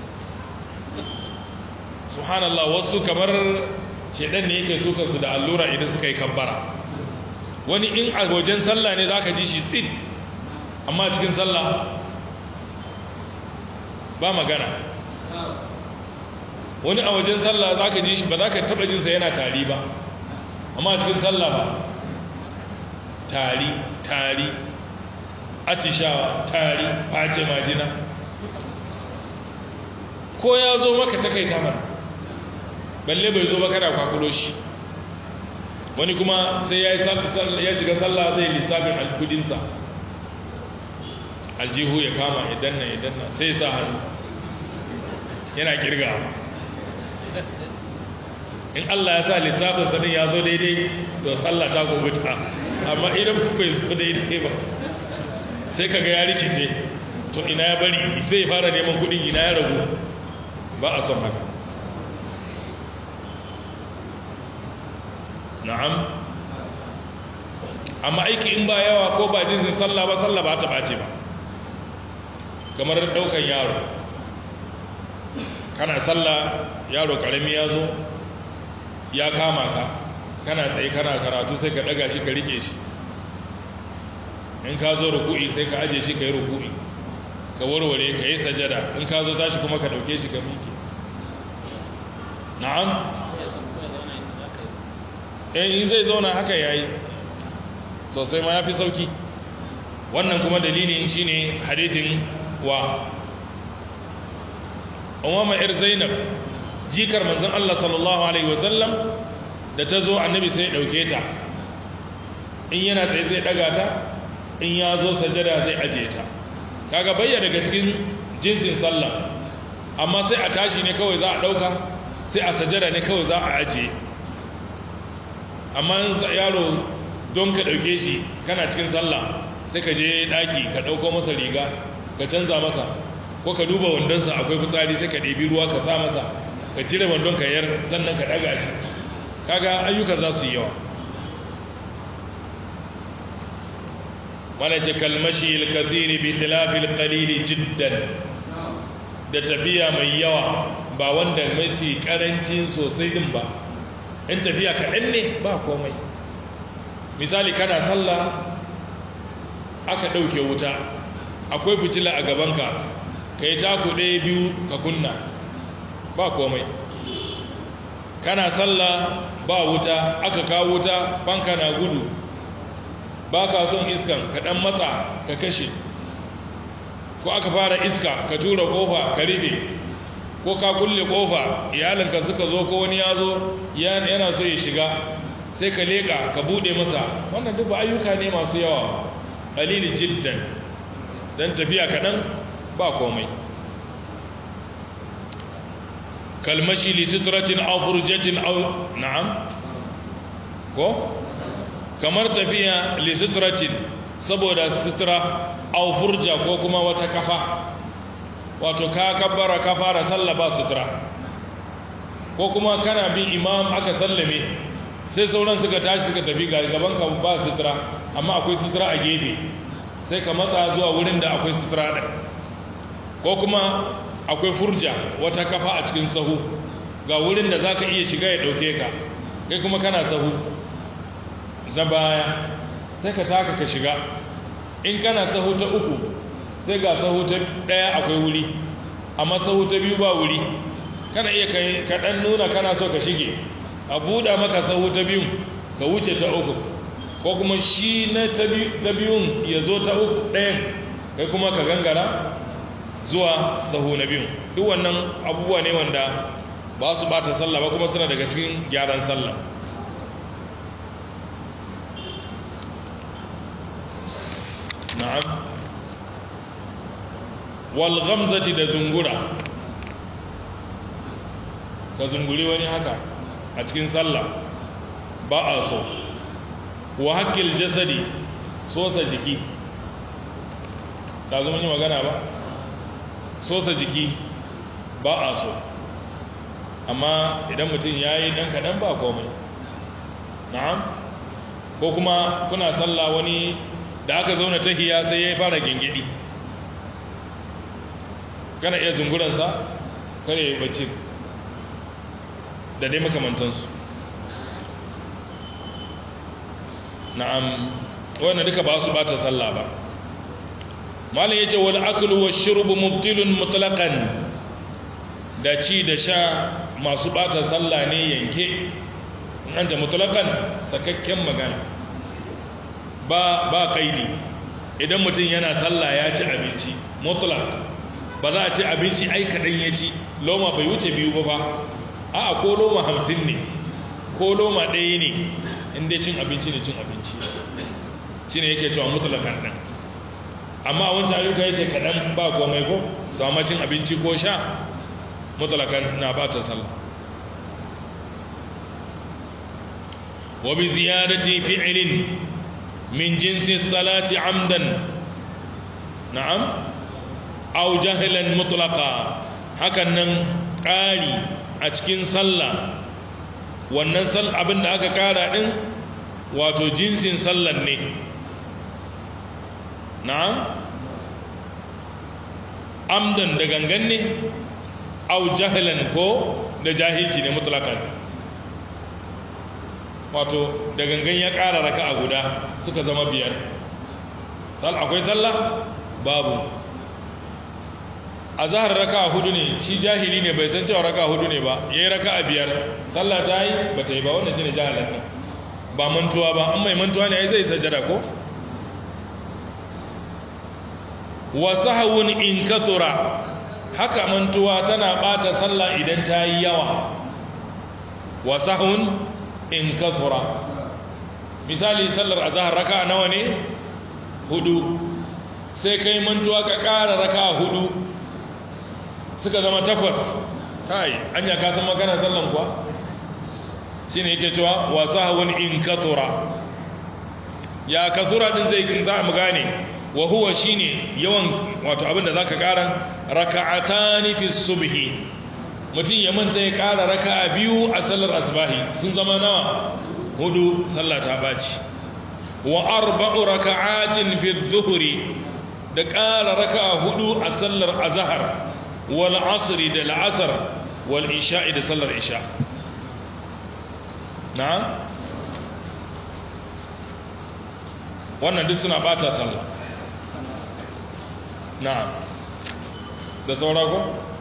subhanallah wasu kamar shedan ne yake suka su da allura idan suka yi kabbara wani in a wajen sallah ne zaka ji shi tsin amma cikin sallah ba magana wani a wajen sallah zaka ji shi ba za ka taba jinsa yana tari ba amma cikin sallah ba tari tari atishawa tari face majina ko ya zo maka takaita mana balle bai zo ba kada kwakulo shi wani kuma sai ya shiga sallah zai lissafin alkudinsa aljihu ya kama idan na idan na sai sa hannu yana kirgawa in Allah ya sa lissafin sanin ya zo daidai to sallah ta goguta amma idan bai zo daidai ba sai kaga ya rikice to ina ya bari zai fara neman kudin ina ya ragu ba a son haka na'am amma aiki in ba yawa ko ba jinsin sallah ba sallah ba ta bace ba kamar daukan yaro kana sallah yaro karami ya zo ya kama ka kana tsaye kana karatu sai ka daga shi ka rike shi in ka zo ruku'i sai ka aje shi ka yi ruku'i ka warware ka yi sajada in ka zo tashi kuma ka dauke shi ka miƙe na'am eh in zai zauna haka yayi sosai ma yafi sauki wannan kuma dalilin shine hadithin wa umama ir zainab jikar manzon Allah sallallahu alaihi wasallam da ta zo annabi sai ya dauke ta in yana tsaye zai daga ta in ya zo sajada zai aje ta kaga bayya daga cikin jinsin sallah amma sai a tashi ne kawai za a dauka sai a sajada ne kawai za a aje amma yaro don ka dauke shi kana cikin sallah sai ka je daki ka dauko masa riga ka canza masa ko ka duba wandonsa akwai fitsari sai ka ɗebi ruwa ka sa masa ka cire wandon ka yar sannan ka ɗaga shi kaga ayyuka za su yi yawa malace kalmashi alkathiri bi khilafil qalili jiddan da tafiya mai yawa ba wanda mace karancin sosai din ba in tafiya kaɗan ne ba komai misali kana sallah aka ɗauke wuta akwai fitila a gabanka ka yi taku ɗaya biyu ka kunna ba komai kana sallah ba wuta aka kawo wuta banka na gudu ba ka son iskan ka ɗan matsa ka kashe ko aka fara iska ka tura ƙofa ka rufe ko ka kulle ƙofa iyalinka suka zo ko wani ya zo yana so ya shiga sai ka leƙa ka buɗe masa wannan duk ba ayyuka ne masu yawa ƙalilin jiddan don tafiya kaɗan ba komai kalmashi li sutratin aw furjatin aw na'am ko kamar tafiya li sutratin saboda sutra aw furja ko kuma wata kafa wato ka kabbara ka fara sallah ba sutra ko kuma kana bin imam aka sallame sai sauran suka tashi suka tafi gaban ka ba sutra amma akwai sutra a gefe sai ka matsa zuwa wurin da akwai sutura ɗin ko kuma akwai furja wata kafa a cikin sahu ga wurin da za ka iya shiga ya ɗauke ka kai kuma kana sahu za baya sai ka taka ka shiga in kana sahu ta uku sai ga sahu ta ɗaya akwai wuri amma sahu ta biyu ba wuri kana iya kaɗan nuna kana so ka shige a buɗa maka sahu ta biyun ka wuce ta uku ko kuma shi na ta biyun ya zo ta uku ɗayan kai kuma ka gangara zuwa sahu na biyun duk wannan abubuwa ne wanda ba su bata sallah ba kuma suna daga cikin gyaran sallah na'am wal ghamzati da zungura ka zunguri wani haka a cikin sallah ba a so wa haƙƙil jasadi sosa jiki ta zama yi magana ba sosa jiki ba a so amma idan mutum ya yi ɗan kaɗan ba komai na'am ko kuma kuna sallah wani da aka zauna tahiya sai ya fara gingidi kana iya zunguransa kare ya yi bacci da dai makamantansu na'am wannan duka ba su bata sallah ba malam yace wal aklu wash shurbu mubtilun mutlaqan da ci da sha masu bata sallah ne yanke in an ta mutlaqan sakakken magana ba ba kaidi idan mutum yana sallah ya ci abinci mutlaq ba za a ci abinci ai kadan ya ci loma bai wuce biyu ba ba a'a ko loma hamsin ne ko loma ɗaya ne inda cin abinci ne cin abinci shi ne yake cewa mutulakan ɗin amma wancan ayyuka ya ce kaɗan ba komai ko to amma cin abinci ko sha mutlakan na bata sallah wa bi ziyadati fi'lin min jinsi salati amdan na'am aw jahlan mutlaqa hakan nan ƙari a cikin sallah wannan sal abin da aka ƙara din wato jinsin sallan ne na'am amdan da gangan ne au jahilan ko da jahilci ne mutlakan wato da gangan ya ƙara raka a guda suka zama biyar akwai sallah babu a zahar raka a hudu ne shi jahili ne bai san cewa raka a hudu ne ba ya yi raka a biyar sallah ta yi ba ta yi ba wanda shi ne jahilin ne ba mantuwa ba an mai mantuwa ne ya zai sajada ko wa sahawun in kathura haka mantuwa tana bata sallah idan ta yi yawa wa sahawun in kathura misali sallar azhar raka nawa ne hudu sai kai mantuwa ka ƙara raka hudu suka zama takwas kai anya ka san magana sallan kuwa shine yake cewa wa sahawun in kathura ya kathura din zai za mu gane wa huwa shine yawan wato abinda zaka kara raka'atani fi subhi mutum ya manta ya kara raka'a biyu a sallar asbahi sun zama nawa hudu sallah ta baci wa arba'u raka'atin fi dhuhri da kara raka'a hudu a sallar azhar wal asr da al'asr wal isha'i da sallar isha na'am wannan duk suna bata sallah na'am da saura ko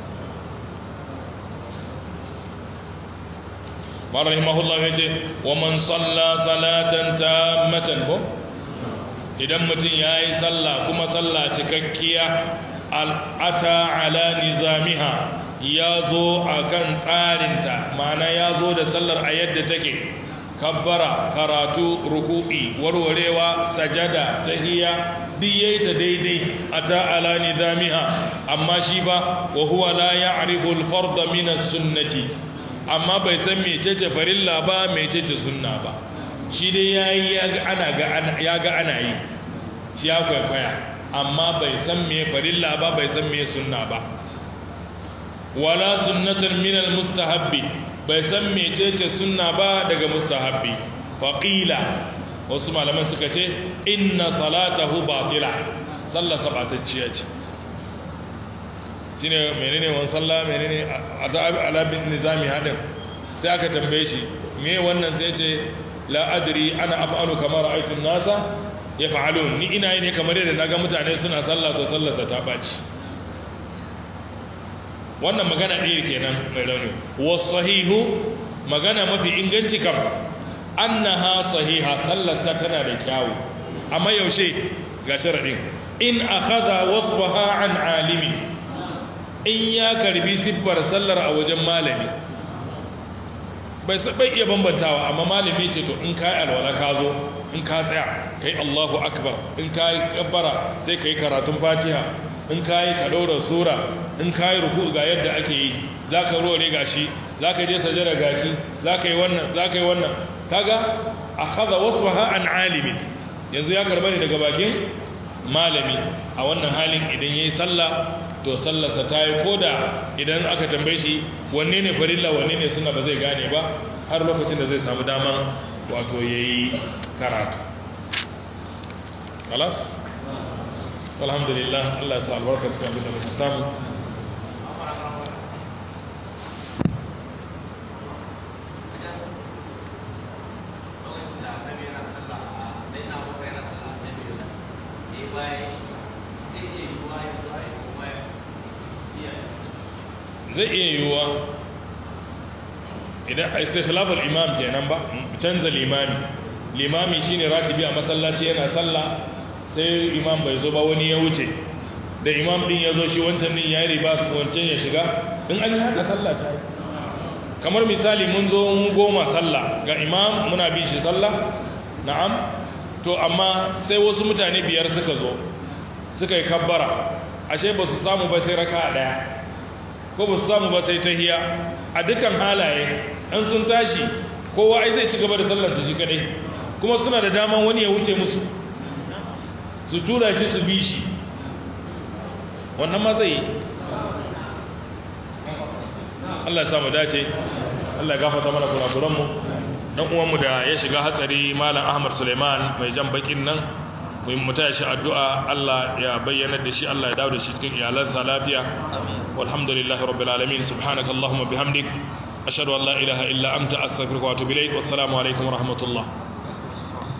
mara rahimahullah ya ce wa man salla salatan tammatan ko idan mutum ya yi sallah kuma sallah cikakkiya al'ata ala nizamiha ya zo a kan tsarinta ma'ana ya zo da sallar a yadda take kabbara karatu ruku'i warwarewa sajada tahiyya duk yayi ta daidai ata ala nizamiha amma shi ba wa huwa la ya'rifu al-fard min as-sunnati amma bai san mecece farilla ba mecece sunna ba shi dai yayi ya ga ana ga ya ga ana yi shi ya kwaikwaya amma bai san me farilla ba bai san me sunna ba wala sunnatan min al-mustahabbi bai san mecece sunna ba daga mustahabbi faqila wasu malaman suka ce inna salatahu batila sallah sabatacciya ce shine menene wan sallah menene ala bin nizami hadin sai aka tambaye shi me wannan sai ce la adri ana af'alu kama ra'aytu an-nasa yaf'alun ni ina yi ne kamar yadda naga mutane suna sallah to sallarsa ta baci wannan magana ɗaya kenan mai rauni wasahihu magana mafi inganci kam annaha sahiha sallarsa tana da kyawu amma yaushe ga sharaɗin in akhadha wasfaha an alimi in ya karbi siffar sallar a wajen malami bai bai iya bambantawa amma malami ce to in kai alwala ka zo in ka tsaya kai Allahu akbar in kai kabbara sai kai karatun Fatiha in kayi ka ɗora sura in kayi ruku ga yadda ake yi za ka rore gashi za ka je sajada gashi za ka yi wannan za ka yi wannan kaga a haza wasu ha an alimin yanzu ya karba ne daga bakin malami a wannan halin idan ya yi sallah to sallarsa ta yi koda idan aka tambaye shi wanne ne farilla wanne ne suna ba zai gane ba har lokacin da zai samu daman wato ya yi karatu kalas alhamdulillah Allah ya sa albarka cikin abin da muka samu zai iya yiwuwa idan a sai khilafar imam kenan ba canza limami limami shine ratibi a masallaci yana sallah sai imam bai zo ba wani ya wuce da imam din ya zo shi wancan din ya yi riba su wancan ya shiga in an yi haka sallah ta yi kamar misali mun zo mun goma sallah ga imam muna bin shi sallah na'am to amma sai wasu mutane biyar suka zo suka yi kabbara ashe ba su samu ba sai raka daya ko ba su samu ba sai tahiya a dukkan halaye an sun tashi kowa ai zai ci gaba da sallarsa shi kadai kuma suna da daman wani ya wuce musu su tura shi su bi shi wannan ma zai yi Allah ya samu dace Allah ya gafata mana kurakuranmu dan uwanmu da ya shiga hatsari malam Ahmad Suleiman mai jan bakin nan mu taya shi addu'a Allah ya bayyana da shi Allah ya dawo da shi cikin iyalansa lafiya walhamdulillahi rabbil alamin subhanaka allahumma bihamdik ashhadu an la ilaha illa anta astaghfiruka wa atubu ilayk wassalamu alaikum wa rahmatullah